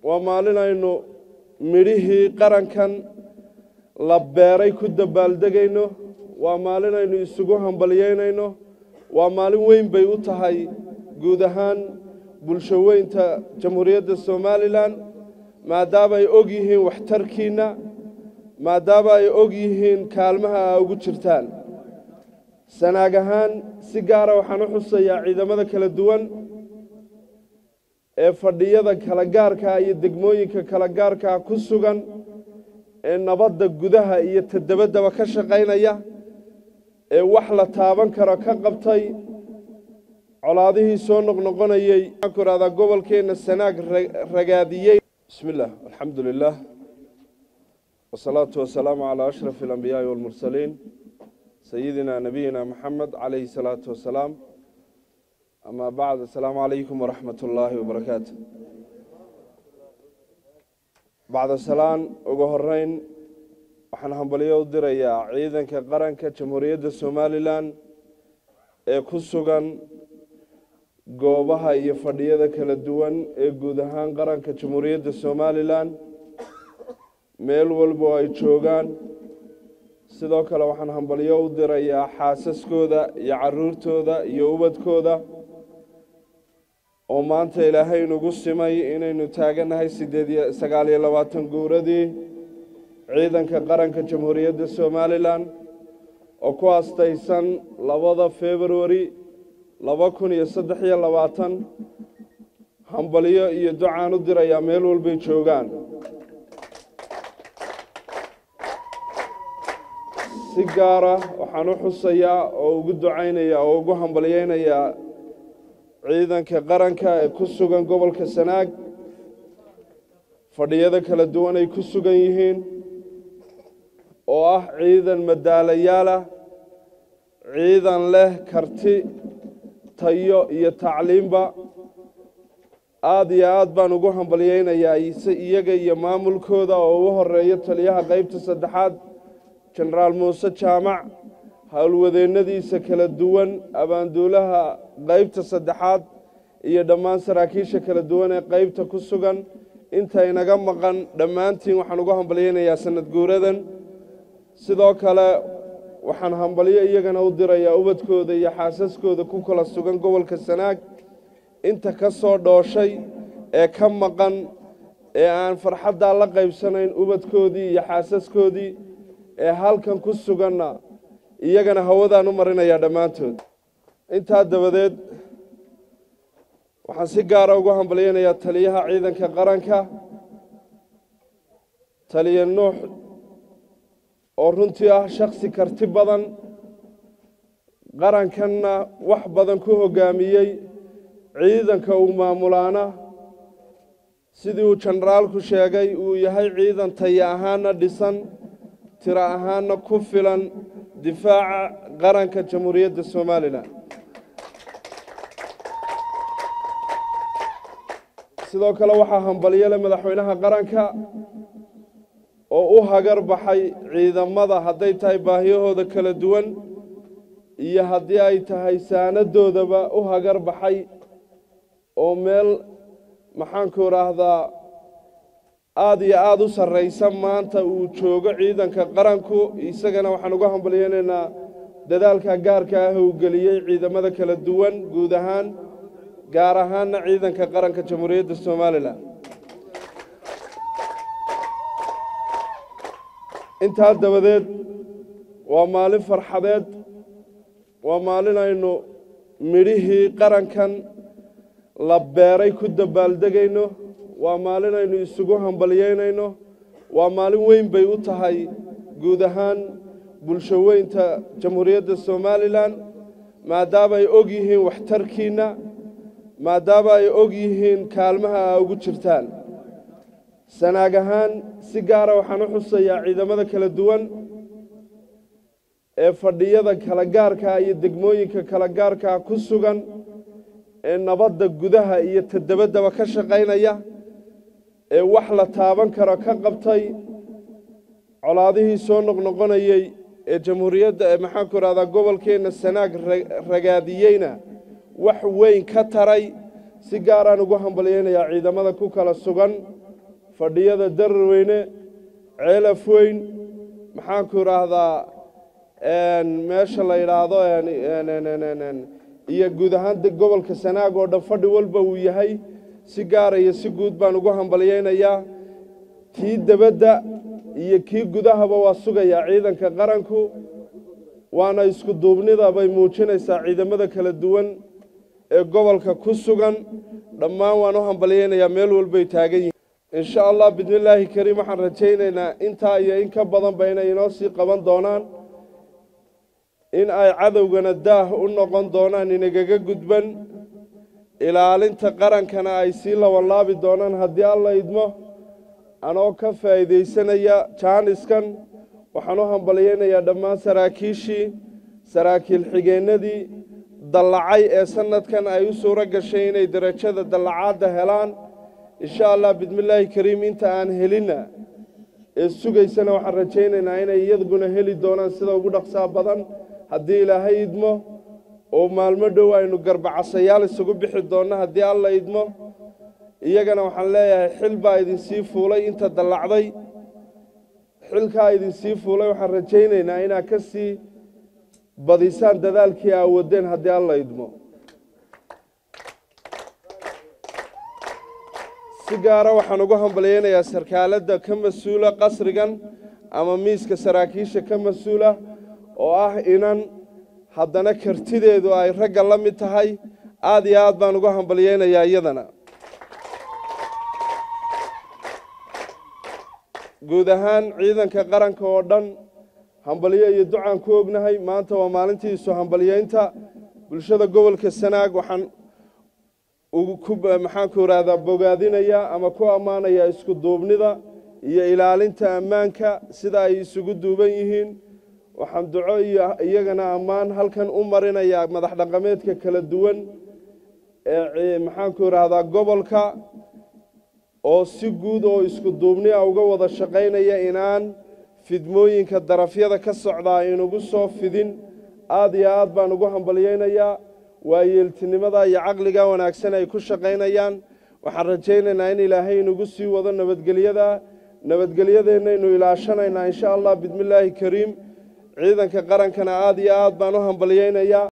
waa maalin aynu midhihii qarankan la beeray ku dabaaldegayno waa maalin aynu isugu hambalyeynayno waa maalin weyn bay u tahay guud ahaan bulsho weynta jamhuuriyadda somalilan maadaama ay og yihiin waxtarkiinna maadaama ay og yihiin kaalmaha aa ugu jirtaan sanaag ahaan si gaara waxaan u xusayaa ciidamada kala duwan ee fadhiyada kala gaarkaa iyo degmooyinka kala gaarkaa ku sugan ee nabadda gudaha iyo tadabaddaba ka shaqaynaya ee wax la taaban karo ka qabtay colaadihii soo noqnoqonayey waxaan ku ihahdaa gobolkeenna sanaag ragaadiyey bismi illah alxamdu lilah wasalaatu wasalaamu calaa ashraf alambiyaai walmursaliin sayidina nabiyina maxamed calayhi salaatu wasalaam amaa bacd assalaamu calaykum waraxmat ullaahi wabarakaatu bacda salaan ugu horeyn waxaan hambalyo u dirayaa ciidanka qaranka jamhuuriyadda somalilan ee ku sugan goobaha iyo fadhiyada kala duwan ee guud ahaan qaranka jamhuuriyadda somalilan meel walbo ay joogaan sidoo kale waxaan hambalyo u dirayaa xaasaskooda iyo caruurtooda iyo ubadkooda oo maanta ilaahay inugu simay inaynu taagannahay sideed sagaal iyo labaatan guuradii ciidanka qaranka jamhuuriyadda somalilan oo ku astaysan labada februari laba kun iyo saddex iyo labaatan hambalyo iyo ducaan u dirayaa meel walbay joogaan si gaara waxaan u xusayaa oo ugu ducaynayaa oo ugu hambalyeynayaa ciidanka qaranka ee ku sugan gobolka sanaag fadhiyada kala duwan ay ku sugan yihiin oo ah ciidan madaalayaalah ciidan leh karti tayo iyo tacliimba aada iyo aad baan ugu hambalyeynayaa iyaga iyo maamulkooda oo ugu horeeyo taliyaha qeybta saddexaad jenaraal muuse jaamac howlwadeennadiisa kala duwan abaanduulaha qeybta saddexaad iyo dhammaan saraakiisha kala duwan ee qeybta ku sugan inta inaga maqan dhammaantiin waxaan ugu hambalyeynayaa sanad guuradan sidoo kale waxaan hambalyo iyagana u dirayaa ubadkooda iyo xaasaskooda ku kala sugan gobolka sanaag inta ka soo dhooshay ee ka maqan ee aan farxaddaa la qaybsanayn ubadkoodii iyo xaasaskoodii ee halkan ku suganna iyagana hawadaan u marinayaa dhammaantood intaa dabadeed waxaan si gaara ugu hambalyeynayaa taliyaha ciidanka qaranka taliya nuux oo runtii ah shaksi karti badan qarankanna wax badan ku hoggaamiyey ciidanka uu maamulaana sidii uu jenaraalku sheegay uu yahay ciidan taya ahaana dhisan tiro ahaana ku filan difaaca qaranka jamhuuriyadda somalilan sidoo kale waxaa hambalyole madaxweynaha qaranka oo u hagar baxay ciidamada hadday tahay baahiyahooda kala duwan iyo haddii ay tahay saanadoodaba u hagar baxay oo meel maxaanku idhaahdaa aada iyo aada u sarraysa maanta uu joogo ciidanka qaranku isagana waxaan uga hambalyeynaynaa dadaalka gaarka ah uu geliyey ciidamada kala duwan guud ahaan gaar ahaanna ciidanka qaranka jamhuuriyadda somalilan intaa dabadeed waa maalin farxadeed waa maalin aynu midhihii qarankan la beeray ku dabaaldegayno waa maalin aynu isugu hambalyeynayno waa maalin weyn bay u tahay guud ahaan bulsho weynta jamhuuriyadda somalilan maadaama ay og yihiin waxtarkiinna maadaama ay og yihiin kaalmaha aa ugu jirtaan sanaag ahaan si gaara waxaan u xusayaa ciidamada kala duwan ee fadhiyada kala gaarkaa iyo degmooyinka kala gaarkaa ku sugan ee nabadda gudaha iyo tadabaddaba ka shaqaynaya ee wax la taaban karo ka qabtay colaadihii soo noqnoqonayey ee jamhuuriyadda ee maxaanku idhahdaa gobolkeenna sanaag ragaadiyeyna wax weyn ka taray si gaaraan ugu hambalyeynayaa ciidamada ku kala sugan fadhiyada dararweyne ceelaf weyn maxaanku idhaahdaa meesha la yidhaahdo iyo guud ahaan gobolka sanaag oo dhan fadhi walba uu yahay si gaara iyo si guud baan ugu hambalyaynayaa kii debadda iyo kii gudahaba waa sugayaa ciidanka qaranku waana isku duubnida bay muujinaysaa ciidamada kala duwan ee gobolka ku sugan dhammaan waan u hambalyaynayaa meel walbay taagan yihiin insha allah bismillaahi kariim waxaan rajaynaynaa intaa iyo in ka badanba inay inoo sii qaban doonaan in ay cadowgana daah u noqon doonaan inagaga gudban ilaalinta qarankana ay sii labanlaabi doonaan haddii alla idmo anoo ka faa'iidaysanaya jaaniskan waxaan u hambalyaynayaa dhammaan saraakiishii saraakiil xigeennadii dallacay ee sanadkan ay u suuro gashay inay derajada dallacaadda helaan insha allah bismillaahi kariim inta aan helinna ee sugaysana waxaan rajaynaynaa inay iyadguna heli doonaan sida ugu dhaqsaa badan haddii ilaahay idmo oo maalmo dhow aynu garbacasayaal isugu bixi doonno haddii alla idmo iyagana waxaan leeyahay xil baa idinsii fuulay inta dallacday xilkaa idinsii fuulay waxaan rajaynaynaa inaad ka sii badisaan dadaalkii aa wadeen haddii alla idmo si gaara waxaan ugu hambalyaynayaa sarkaaladda ka mas-uula qasrigan ama miiska saraakiisha ka mas-uula oo ah inan haddana kartideedu ay ragga la mid tahay aada iyo aad baan ugu hambalyaynayaa iyadana guud ahaan ciidanka qaranka oo dhan hambalyo iyo ducaan ku ognahay maanta waa maalintiisu hambalyaynta bulshada gobolka sanaag waxaan maxaanku ihahdaa bogaadinayaa ama ku ammaanayaa isku duubnida iyo ilaalinta ammaanka sida ay isugu duuban yihiin waxaan duco iyo iyagana ammaan halkan u marinayaa madax dhaqameedka kala duwan ee maxaanku idhaahdaa gobolka oo si guud oo isku duubni a uga wada shaqaynaya inaan fidmooyinka darafyada ka socdaa inugu soo fidin aada iyo aad baan ugu hambalyaynayaa waa yeeltinimada iyo caqliga wanaagsan ay ku shaqaynayaan waxaan rajaynaynaa in ilaahay inugu sii wado nabadgelyada nabadgelyadeennaynu ilaashanaynaa insha allah bismillaahi kariim ciidanka qarankana aada iyo aad baan u hambalyaynayaa